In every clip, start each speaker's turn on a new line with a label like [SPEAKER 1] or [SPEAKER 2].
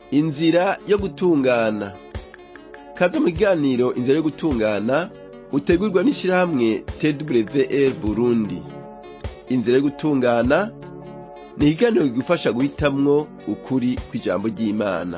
[SPEAKER 1] inzira yo gutungana kaze mu kiganiro inzira yo gutungana utegurwa n'ishirahamwe twr burundi inzira yo gutungana ni ikiganiro kigufasha guhitamwo ukuri kw'ijambo ry'imana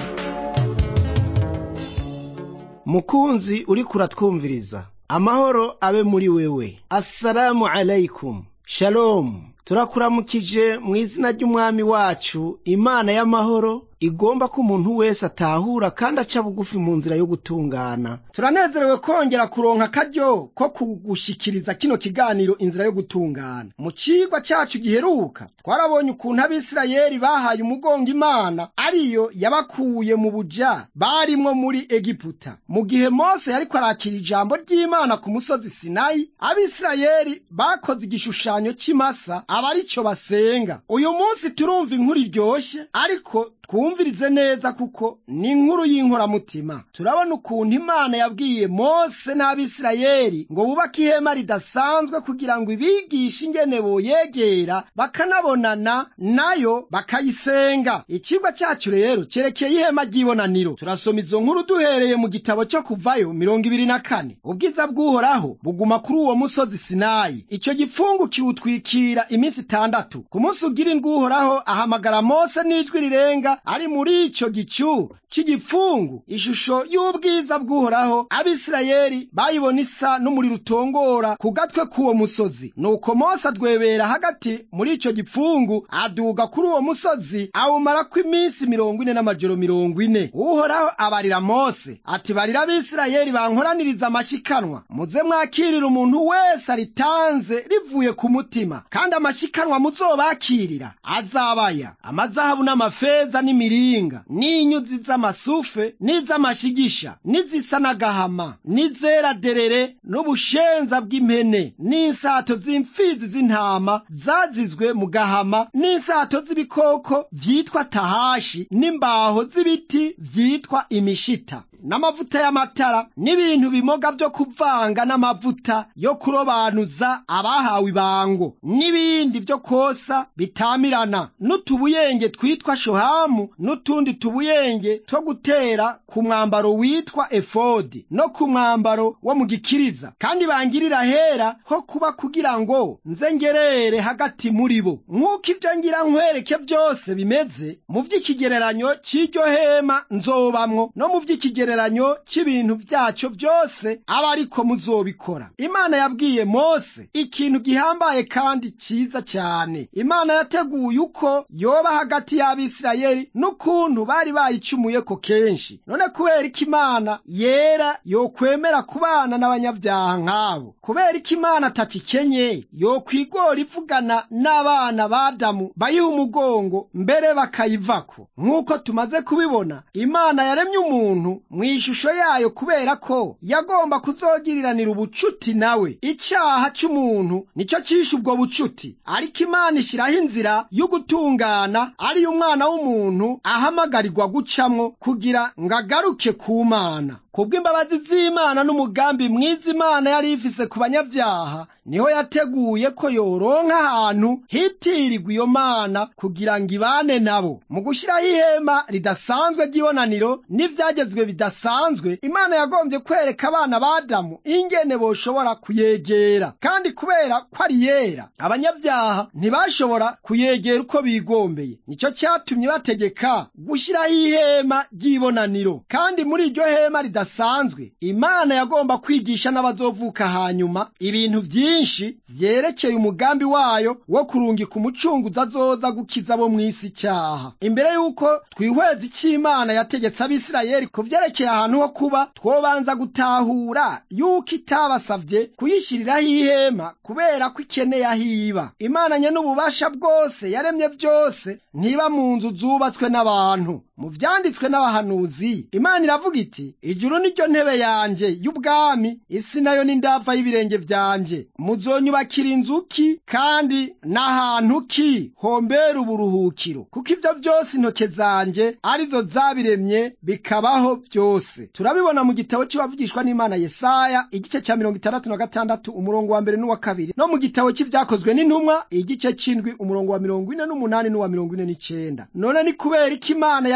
[SPEAKER 2] mukunzi uriko uratwumviriza amahoro abe muri wewe assalamu alaikum shalomu turakuramukije mu izina ry'umwami wacu imana y'amahoro igomba ko umuntu wese atahura kandi aca bugufi mu nzira yo gutungana turanezerewe kongera kuronka akaryo ko kugushikiriza kino kiganiro inzira yo gutungana mu cigwa cacu giheruka twarabonye ukuntu abisirayeli bahaye umugongo imana ariyo yabakuye mu buja barimwo muri egiputa mu gihe mose yariko arakira ijambo ry'imana ku musozi sinayi abisirayeli bakoze igishushanyo c'imasa aba arico basenga uyu munsi turumva inkuru iryoshe ariko twumvirize neza kuko ni inkuru y'inkoramutima turabona ukuntu imana yabwiye mose n'abisirayeli ngo bubake ihema ridasanzwe kugira ngo ibigishe ingene boyegera bakanabonana nayo bakayisenga icigwa cacu rero cerekeye ihema ry'ibonaniro turasoma izo nkuru duhereye mu gitabo cyo kuvayo mirongo ibiri na kane ubwiza bw'uhoraho buguma kuri uwo musozi sinayi ico gipfungu kiwutwikira iminsi itandatu ku munsi ugira indwi uhoraho ahamagara mose n'ijwi rirenga ari muri ico gicu c'igipfungu ishusho y'ubwiza bw'uhoraho abisirayeli bayibona isa n'umuriro utongora ku gatwe k'uwo musozi nuko mose adwebera hagati muri ico gipfungu aduga kuri uwo musozi awumarako iminsi mirongo ine n'amajoro mirongo ine uhoraho abarira mose ati barira abisirayeli bankoraniriza amashikanwa muze mwakirira umuntu wese aritanze rivuye ku mutima kandi amashikanwa muzobakirira azabaya amazahabu n'amafeza n'imiringa n'inyuzi z'amasufe n'iz'amashigisha n'izisa n'agahama n'izera derere n'ubushenza bw'impene n'insato z'imfizi z'intama zazizwe mu gahama n'insato z'ibikoko vyitwa tahashi n'imbaho z'ibiti vyitwa imishita n'amavuta y'amatara n'ibintu bimoga vyo kuvanga n'amavuta yo kurobanuza abahawe ibango n'ibindi vyo kosa bitamirana n'utubuyenge twitwa shohamu n'utundi tubuyenge two gutera ku mwambaro witwa efodi no ku mwambaro wo mu gikiriza kandi bangirira hera ho kuba kugira ngo nze ngerere hagati muri bo nk'uko ivyo ngira nkwereke vyose bimeze mu vy'ikigereranyo c'iryo hema nzobamwo no mu vy'ikigereranyo ikigereranyo c'ibintu vyaco vyose aba ariko muzobikora imana yabwiye mose ikintu gihambaye kandi ciza cyane imana yateguye uko yoba hagati y'abisirayeli n'ukuntu bari bayicumuyeko kenshi none kubera ko imana yera yokwemera kubana n'abanyabyaha nk'abo kubera ko imana atacikenye yokwigora ivugana n'abana b'adamu bayiha umugongo mbere bakayivako nk'uko tumaze kubibona imana yaremye umuntu mw'ishusho yayo kubera ko yagomba kuzogiriranira ubucuti nawe icaha c'umuntu nico cishe ubwo bucuti ariko imana ishiraho inzira y'ugutungana ariyo umwana w'umuntu ahamagarirwa gucamwo kugira ngo agaruke ku mana kubw'imbabazi z'imana n'umugambi mwiza imana yari ifise ku banyabyaha niho yateguye ko yoronka ahantu hitirirwa iyo mana kugira ngo ibane nabo mu gushyiraho ihema ridasanzwe ry'ibonaniro n'ivyagezwe bidasanzwe imana yagombye kwereka abana b'adamu ingene boshobora kuyegera kandi kubera ko ari yera abanyabyaha ntibashobora kuyegera uko bigombeye nico cyatumye bategeka gushyiraho ihema ry'ibonaniro kandi muri iryo hema ridasanzwe imana yagomba kwigisha n'abazovuka hanyuma ibintu vyinshi byinshi vyerekeye umugambi wayo wo kurungika umucunguzi azoza gukiza abo mw'isi cyaha imbere y'uko twihweza icyo imana yategetse abisirayeli ku vyerekeye ahantu ho kuba twobanza gutahura yuko itabasavye kuyishyiriraho ihema kubera ko ikeneye aho iba imana nye n'ububasha bwose yaremye vyose ntiba mu nzu zubatswe n'abantu mu vyanditswe n'abahanuzi imana iravuga iti ijuru niryo ntebe yanje y'ubwami isi nayo ni ndava y'ibirenge vyanje muzonyubakira inzu ki kandi n'ahantu ki hombera uburuhukiro kuko ivyo vyose intoke zanje arizo zabiremye bikabaho byose turabibona mu gitabo cy'abavugishwa n'imana yesaya igice cya mirongo itandatu na gatandatu umurongo wa mbere n'uwa kabiri no mu gitabo cy'ivyakozwe n'intumwa igice c'indwi umurongo wa mirongo ine n'umunani n'uwa mirongo ine n'icenda none ni kubera ko imana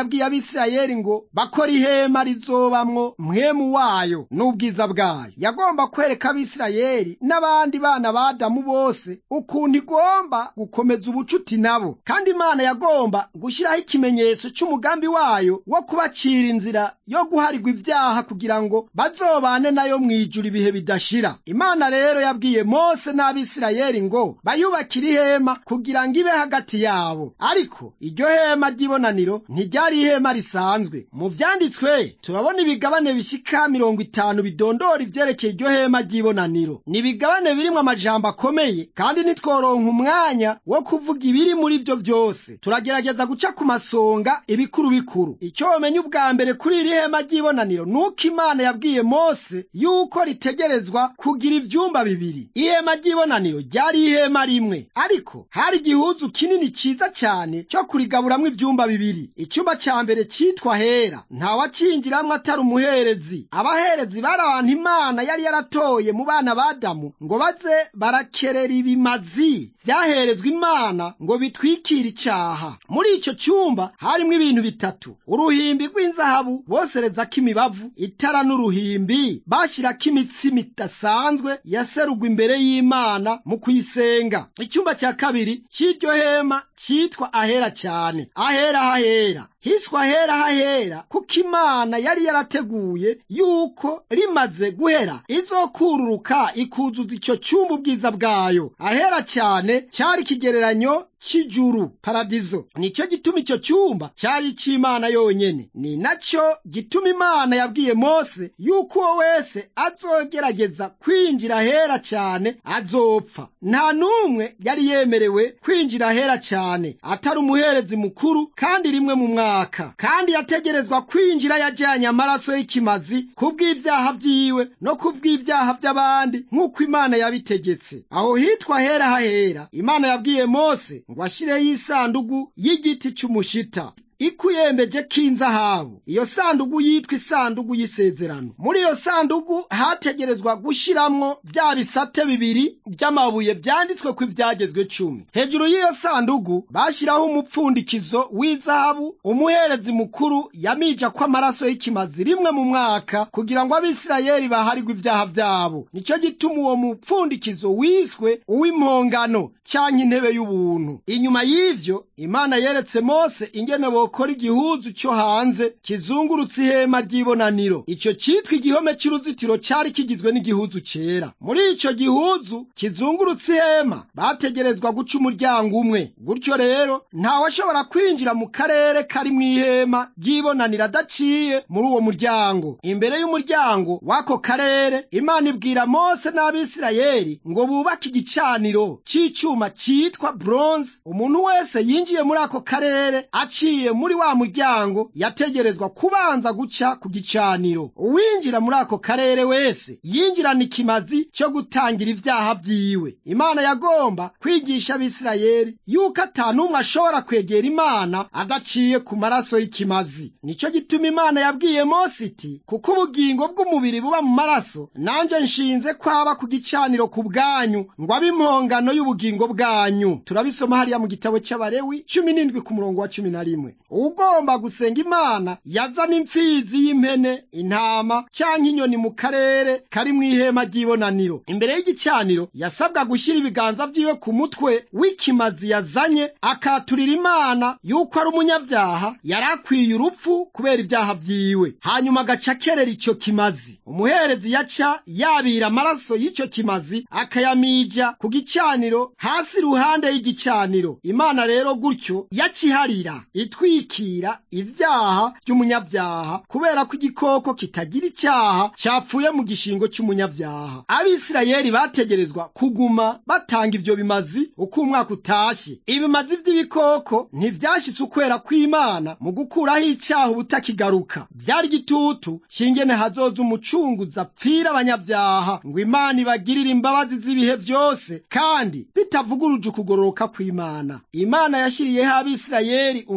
[SPEAKER 2] yabwiye abisirayeli ngo bakora ihema rizobamwo mwemu wayo n'ubwiza bwayo yagomba kwereka abisirayeli n'abandi bana ba adamu bose ukuntu igomba gukomeza ubucuti nabo kandi imana yagomba gushyiraho ikimenyetso cy'umugambi wayo wo kubacira inzira yo guharirwa ibyaha kugira ngo bazobane nayo mu ijuru ibihe bidashira imana rero yabwiye mose n'abisirayeli ngo bayubakire ihema kugira ngo ibe hagati yabo ariko iryo hema ry'ibonaniro ntiryari ihema risanzwe mu vyanditswe turabona ibigabane bishika mirongo itanu bidondora ivyerekeye iryo hema ry'ibonaniro ni ibigabane birimwo amajambo akomeye kandi ntitworonka umwanya wo kuvuga ibiri muri vyo vyose turagerageza guca ku masonga ibikuru bikuru icyo womenya ubwa mbere kuri iri hema ry'ibonaniro nuko imana yabwiye mose yuko ritegerezwa kugira ivyumba bibiri ihema ry'ibonaniro ryari ihema rimwe ariko hari igihuzu kinini ciza cyane cyo kurigaburamwo ivyumba bibiri icyumba cya mbere cyitwa hera ntawacinjiramwo atari umuherezi abaherezi bari abantu imana yari yaratoye mu bana ba adamu ngo baze barakerera ibimazi vyaherezwa imana ngo bitwikire icyaha muri icyo cyumba harimwo ibintu bitatu uruhimbi rw'inzahabu boserezako imibavu itara n'uruhimbi bashyirako imitsima idasanzwe yaserugwa imbere y'imana mu kuyisenga icyumba cya kabiri cy'iryo hema cyitwa ahera cyane ahera hahera hiswa ahera hahera kuko imana yari yarateguye yuko rimaze guhera izokururuka ikuzuza icyo cyumba ubwiza bwayo ahera cyane cyari ikigereranyo cy'ijuru paradizo nicyo gituma icyo cyumba cyari icy'imana yonyene ni nacyo gituma imana yabwiye mose yuko uwo wese azogerageza kwinjira ahera cyane azopfa nta n'umwe yari yemerewe kwinjira ahera cyane atari umuherezi mukuru kandi rimwe mu mwaka kandi yategerezwa kwinjira yajyanye amaraso y'ikimazi kubw'ibyaha byiwe no kubw'ibyaha by'abandi nk'uko imana yabitegetse aho hitwa ahera hahera imana yabwiye mose ngo ashyireho isandugu y'igiti cy'umushita ikuyembeje k'inzahabu iyo sandugu yitwa isandugu y'isezerano muri iyo sandugu hategerezwa gushiramwo bya bisate bibiri by'amabuye byanditswe ko ibyagezwe cumi hejuru y'iyo sandugu bashyiraho umupfundikizo w'izahabu umuherezi mukuru yamija ko amaraso y'ikimazi rimwe mu mwaka kugira ngo abisirayeli baharirwe ibyaha byabo nicyo gituma uwo mupfundikizo wiswe uw'impongano cyangwa intebe y'ubuntu inyuma y'ivyo imana yeretse mose ingene bokora igihuzu cyo hanze kizungurutse ihema ry'ibonaniro icyo cyitwa igihome cy'uruzitiro cyari kigizwe n'igihuzu cyera muri icyo gihuzu kizungurutse ihema bategerezwa guca umuryango umwe gutyo rero ntawashobora kwinjira mu karere kari mu ihema ry'ibonaniro adaciye muri uwo muryango imbere y'umuryango w'ako karere imana ibwira mose n'abisirayeli ngo bubake igicaniro cy'icyuma cyitwa bronze umuntu wese yinjiye muri ako karere aciye muri wa muryango yategerezwa kubanza guca ku gicaniro uwinjira muri ako karere wese yinjirana ikimazi cyo gutangira ibyaha byiwe imana yagomba kwigisha abisirayeli yuko atanumwe ashobora kwegera imana adaciye ku maraso y'ikimazi nicyo gituma imana yabwiye mose iti kuko ubugingo bw'umubiri buba mu maraso nanjye nshinze kwaba ku gicaniro ku bwanyu ngo abe impongano y'ubugingo bwanyu turabisoma hariya mu gitabo cy'abarewi cumi n'indwi ku murongo wa cumi na rimwe ugomba gusenga imana yazana imfizi y'impene intama cyangwa inyoni mu karere kari mu ihema ry'ibonaniro imbere y'igicaniro yasabwa gushyira ibiganza byiwe ku mutwe w'ikimazi yazanye akaturira imana yuko ari umunyabyaha yari akwiye urupfu kubera ibyaha byiwe hanyuma agaca akerera icyo kimazi umuherezi yaca yabira amaraso y'icyo kimazi akayamija ku gicaniro hasi iruhande y'igicaniro imana rero gutyo yaciharira itwikira ibyaha by'umunyabyaha kubera ko igikoko kitagira icyaha cyapfuye mu gishingo cy'umunyabyaha abisirayeli bategerezwa kuguma batanga ibyo bimazi uko umwaka utashye ibimazi by'ibikoko ntibyashyitse ukwera kw'imana mu gukuraho icyaha ubutakigaruka byari igitutu cyingene hazoza umucunguzi apfira abanyabyaha ngo imana ibagirire imbabazi z'ibihe byose kandi bitavuguruje ukugororoka kw'imana imana yashyiriyeho abisirayeli umunsi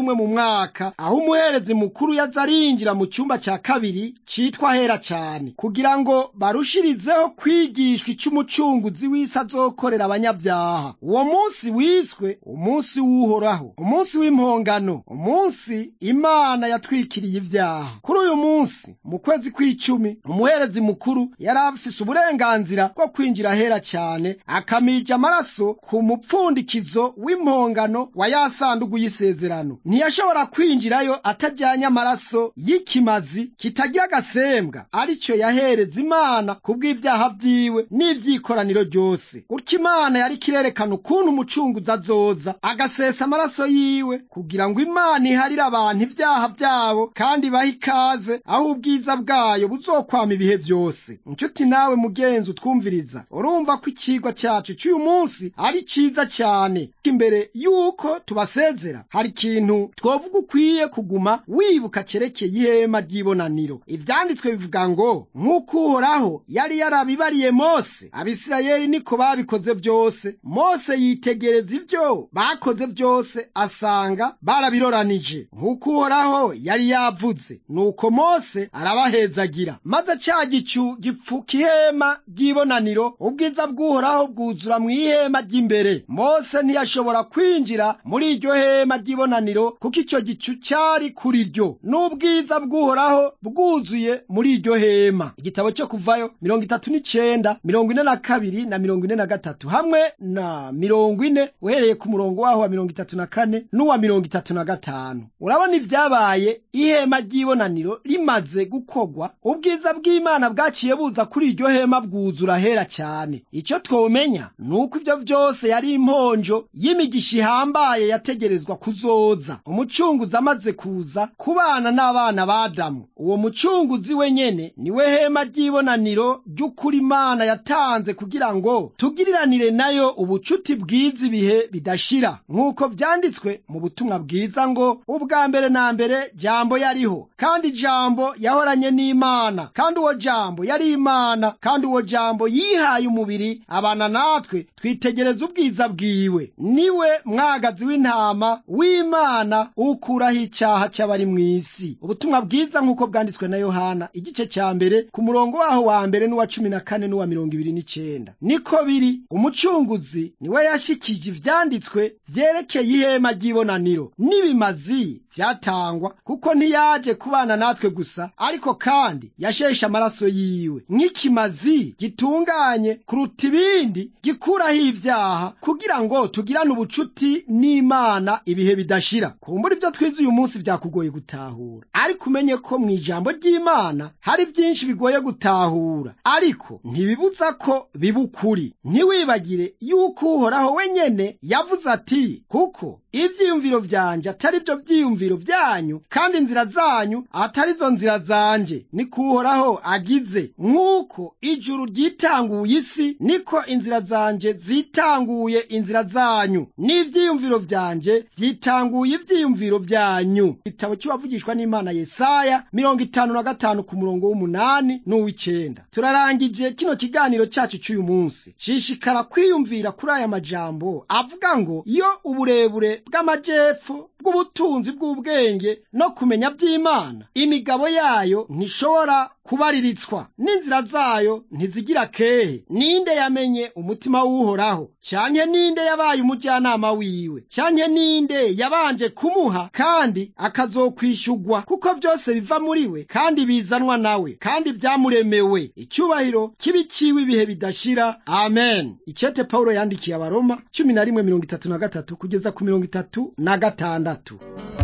[SPEAKER 2] umwe mu mwaka aho umuherezi mukuru yaza arinjira mu cyumba cya kabiri cyitwa hera cyane kugira ngo barushirizeho kwigishwa icyo umucunguzi w'isi azokorera abanyabyaha uwo munsi wiswe umunsi w'uhoraho umunsi w'impongano umunsi imana yatwikiriye ibyaha kuri uyu munsi mu kwezi kw'icumi umuherezi mukuru yari afise uburenganzira bwo kwinjira hera cyane akamija amaraso ku mupfundikizo w'impongano wa ya sandugu y'isezerano ntiyashobora kwinjirayo atajyanye amaraso y'ikimazi kitagira agasembwa aricyo yahereza imana kubw'ibyaha byiwe n'iby'ikoraniro ryose gutyo imana yari kirerekana ukuntu umucunguzi azoza agasesa amaraso yiwe kugira ngo imana iharire abantu ibyaha byabo kandi bahe ikaze aho ubwiza bwayo buzokwama ibihe byose inshuti nawe mugenzi utwumviriza urumva ko ikigwa cyacu cy'uyu munsi ari cyiza cyane imbere y'uko tubasezera hari ikintu twovuga ukwiye kuguma wibuka cyerekeye ihema ry'ibonaniro ibyanditswe bivuga ngo nk'uko uhoraho yari yarabibariye mose abisirayeli niko babikoze byose mose yitegereza ibyo bakoze byose asanga barabiroranije nk'uko uhoraho yari yavuze nuko mose arabahezagira maze cya gicu gipfuka ihema ry'ibonaniro ubwiza bw'uhoraho bwuzura mu ihema ry'imbere mose ntiyashobora kwinjira muri iryo hema ry'ibonaniro kuko icyo gicu cyari kuri ryo n'ubwiza bw'uhoraho bwuzuye muri iryo hema igitabo cyo kuvayo mirongo itatu n'icenda mirongo ine na kabiri na mirongo ine na gatatu hamwe na mirongo ine uhereye ku murongo waho wa mirongo itatu na kane n'uwa mirongo itatu na gatanu urabona ibyabaye ihema ry'ibonaniro rimaze gukogwa ubwiza bw'imana bwaciye buza kuri iryo hema bwuzura hera cyane icyo twomenya ni uko ibyo byose yari imponjo y'imigisha ihambaye yategerezwa kuzoza umucunguzi amaze kuza kubana n'abana b'adamu uwo mucunguzi wenyene niwe hema ry'ibonaniro ry'ukuri imana yatanze kugira ngo tugiriranire nayo ubucuti bwiza ibihe bidashira nk'uko vyanditswe mu butumwa bwiza ngo ubwa mbere na mbere jambo yariho kandi jambo yahoranye n'imana kandi uwo jambo yari imana kandi uwo jambo yihaye umubiri abana natwe twitegereza ubwiza bwiwe niwe mwagazi w'intama w'imana ukuraho icyaha cy'abari mu isi ubutumwa bwiza nk'uko bwanditswe na yohana igice cya mbere ku murongo waho wa mbere n'uwa cumi na kane n'uwa mirongo ibiri n'icyenda niko biri umucunguzi niwe yashikije ivyanditswe vyerekeye ihema ry'ibonaniro n'ibimazi vyatangwa kuko ntiyaje kubana natwe gusa ariko kandi yasheshe amaraso yiwe nk'ikimazi gitunganye kuruta ibindi gikuraho ibyaha kugira ngo tugirane ubucuti n'imana ibihe bidashira kumbura ibyo twize uyu munsi byakugoye gutahura ariko umenye ko mu ijambo ry'imana hari byinshi bigoye gutahura ariko ntibibuza ko biba ukuri ntiwibagire yuko uhoraho wenyene yavuze ati kuko ivyiyumviro vyanje atari byo vyiyumviro vyanyu kandi inzira zanyu atari zo nzira zanje niko uhoraho agize nk'uko ijuru ryitanguye isi niko inzira zanje zitanguye inzira zanyu n'ivyiyumviro vyanje vyitanguye ivyiyumviro vyanyu igitabo cy'uwavugishwa n'imana yesaya mirongo itanu na gatanu ku murongo w'umunani n'uw'icenda turarangije kino kiganiro cyacu cy'uyu munsi shishikara kwiyumvira kuri aya majambo avuga ngo iyo uburebure bw'amajepfo bw'ubutunzi bw'ubwenge no kumenya by'imana imigabo yayo ntishobora kubariritswa n'inzira zayo ntizigira kehe ninde yamenye umutima w'uhoraho cyanke ninde yabaye umujyanama wiwe cyanke ninde yabanje kumuha kandi akazokwishyugwa kuko byose biva muri we kandi bizanwa nawe kandi byamuremewe icyubahiro kibiciwe ibihe bidashira amen icyete pawulo yandikiye abaroma cumi na rimwe mirongo itatu na gatatu kugeza ku mirongo itatu na gatandatu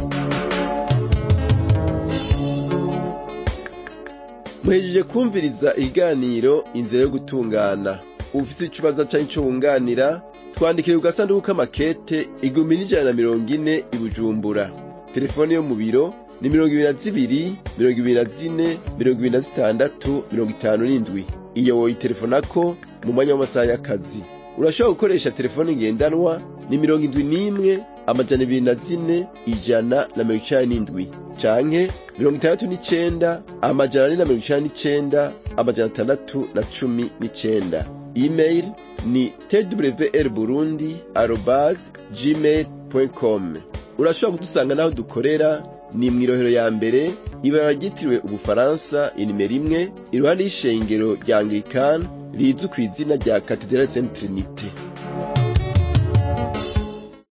[SPEAKER 1] muhejeje kumviriza ikiganiro inzira yo gutungana ufite ikibazo cyangwa icyo wunganira twandikire ku gasanduku k'amakete igihumbi n'ijana na mirongo ine i bujumbura telefone yo mu biro ni mirongo ibiri na zibiri mirongo ibiri na zine mirongo ibiri na zitandatu mirongo itanu n'indwi iyo woyitelefonako mu mwanya w'amasaha y'akazi urashobora gukoresha telefone ngendanwa ni mirongo indwi n'imwe amajana ibiri na zine ijana na mirongo icenda n'indwi canke mirongo itandatu n'icenda amajana ane na mirongo icenda n'icenda amajana atandatu na cumi n'icenda email ni twr burundi arobase gmail com urashobora kudusanga n'aho dukorera ni mw'irohero ya mbere ibara ryitiriwe ubufaransa inimero imwe iruhande y'ishengero rya anglikani rizwi ku izina rya katedrali saint trinite